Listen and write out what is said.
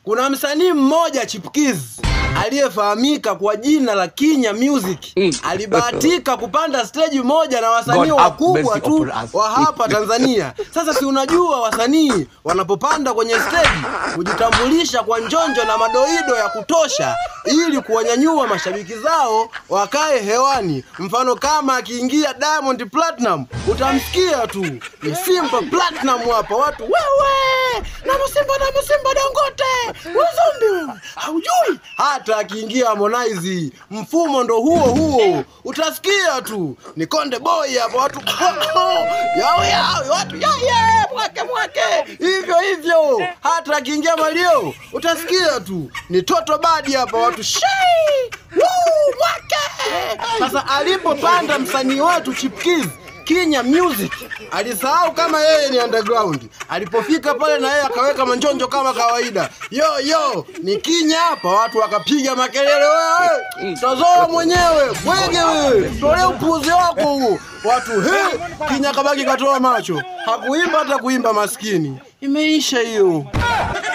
Kuna msanii mmoja chipukizi aliyefahamika kwa jina la Kinya Music alibahatika kupanda stage moja na wasanii God have wakubwa mercy tu upon us. wa hapa Tanzania. Sasa si unajua wasanii wanapopanda kwenye stage hujitambulisha kwa njonjo na madoido ya kutosha ili kuwanyanyua mashabiki zao wakae hewani. Mfano kama akiingia Diamond Platinum utamsikia tu ni Simba Platinum hapa, watu wewe na Simba na Simba Dangote uzumbi wewe haujui. Hata akiingia Harmonize mfumo ndo huo huo, utasikia tu ni Konde Boy hapa, watu yao yao, watu yaye mwake mwake, hivyo hivyo. Hata akiingia Mario utasikia tu ni Toto Badi hapa, watu shei Woo, mwake. Sasa alipopanda msanii wetu chipukizi Kinya Music alisahau kama yeye ni underground. Alipofika pale na yeye akaweka manjonjo kama kawaida, yo yo, ni Kinya hapa, watu wakapiga makelele, wewe tazoa mwenyewe bwege, wewe tolee upuuzi wako huo. Watu he, Kinya kabaki katoa macho, hakuimba hata kuimba, maskini. Imeisha hiyo.